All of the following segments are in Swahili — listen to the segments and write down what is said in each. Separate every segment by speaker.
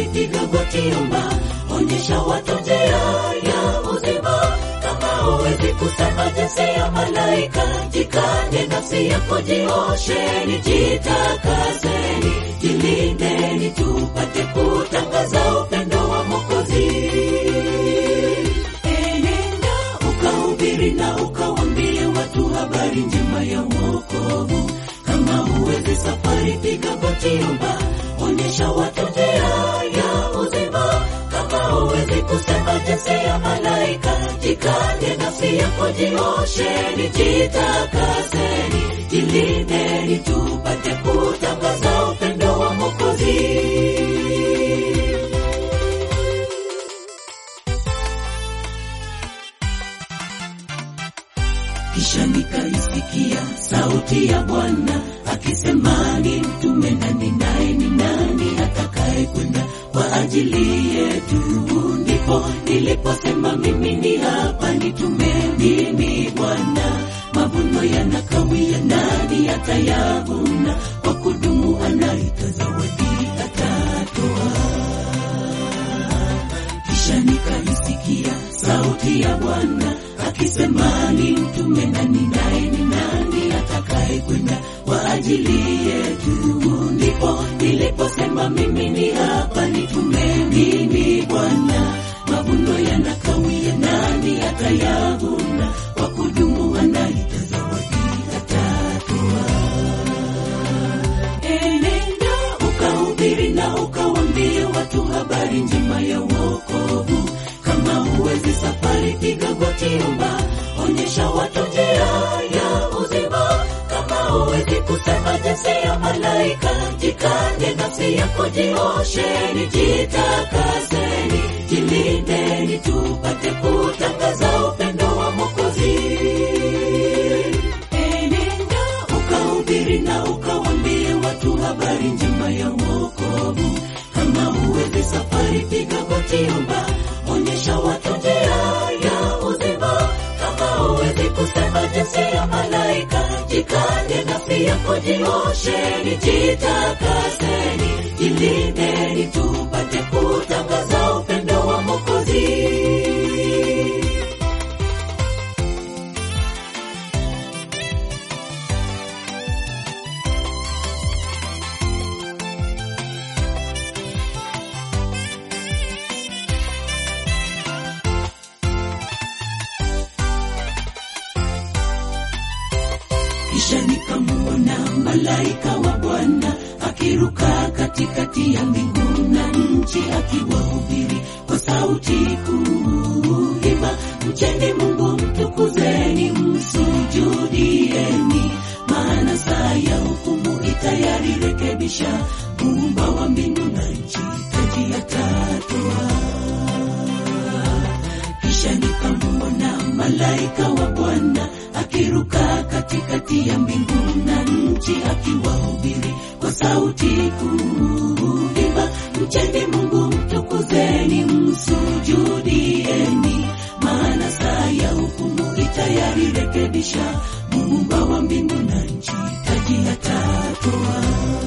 Speaker 1: piga goti, omba, onyesha watu njia ya uzima. Kama huwezi kusema jinsi ya malaika, jikane nafsi yako, jiosheni, jitakaseni, jilindeni, tupate kutangaza upendo wa Mwokozi. Enenda ukahubiri na ukawambie watu habari njema ya wokovu. Kama huwezi safari, piga goti, omba, onyesha watu njia ya uzima. Kama huwezi kusema jinsi ya malaika, jikane nafsi yako, jiosheni, jitakaseni, jilindeni, tupate kutangaza upendo wa Mwokozi. Kisha nikaisikia sauti ya Bwana akisema, ni mtume nani, naye ni nani atakaye kwenda kwa ajili yetu? Ndipo niliposema mimi ni hapa, nitume mimi Bwana. Mavuno yanakawia, nani atayavuna? Kwa kudumu anaita zawadi atatoa. Kisha nikaisikia sauti ya Bwana akisema, ni mtume nani, naye ni nani atakaye kwenda kwa ajili yetu? Ndipo niliposema mimi ni hapa, nitume mimi Bwana. Mavuno yanakawia, nani atayavuna? Kwa kudumu anaita zawadi atatoa. Enenda ukahubiri na ukawambie watu habari njema ya wokovu. Kama huwezi safari, piga goti, omba, onyesha watu njia ya uzima. Kama huwezi kusema jinsi ya malaika, jikane nafsi yako, jiosheni, jitakaseni, jilindeni, tupate kutangaza upendo wa Mwokozi. Enenda ukahubiri na ukawambie watu habari njema ya wokovu. Kama huwezi safari, piga goti, omba, onyesha watu njia ya uzima. Kama huwezi kusema jinsi ya malaika, jikane nafsi yako, jiosheni, jitakaseni, jilindeni, tupate kutangaza upendo wa Mwokozi. Kisha nikamuona malaika wa Bwana akiruka katikati ya mbingu na nchi, akiwahubiri kwa sauti kuu, imba mcheni Mungu, mtukuzeni, msujudieni, maana saa ya hukumu itayari, rekebisha muumba wa mbingu na nchi, taji atatoa kisha nikamuona malaika wa Bwana akiruka katikati ya mbingu na nchi, akiwahubiri kwa sauti kuu, imba mcheni Mungu, mtukuzeni, msujudieni, maana saa ya hukumu itayari, rekebisha muumba wa mbingu na nchi, taji atatoa.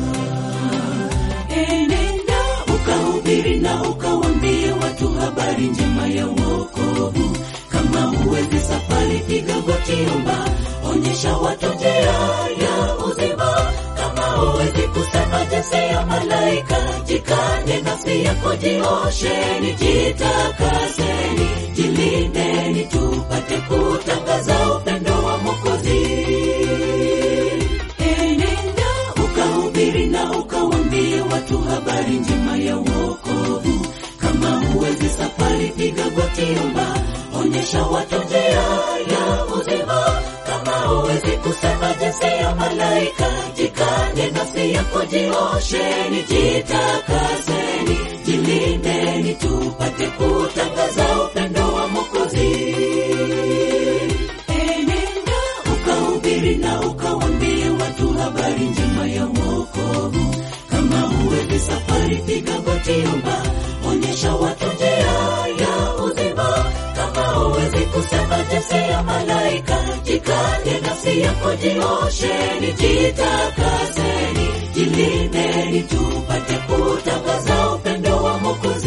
Speaker 1: Enenda ukahubiri na ukawambie watu habari njema ya wokovu. Kama huwezi safari, piga goti, omba, onyesha watu njia ya uzima. Kama huwezi kusema jinsi ya malaika, jikane nafsi yako, jiosheni, jitakaseni, jilindeni, tupate kutangaza upendo wa Mwokozi. Enenda ukahubiri na ukawambie watu habari njema ya wokovu. Kama huwezi safari, piga goti, omba, onyesha watu njia ya uzima. Kama huwezi kusema jinsi ya malaika, jikane nafsi yako, jiosheni, jitakaseni, jilindeni, tupate kutangaza upendo wa Mwokozi. Enenda ukahubiri na ukawambie watu habari njema ya wokovu. Kama huwezi safari, piga goti, omba, onyesha watu njia ya uzima. Kama huwezi kusema jinsi ya malaika, jikane nafsi yako, jiosheni, jitakaseni, jilindeni, tupate kutangaza upendo wa Mungu. Mwokozi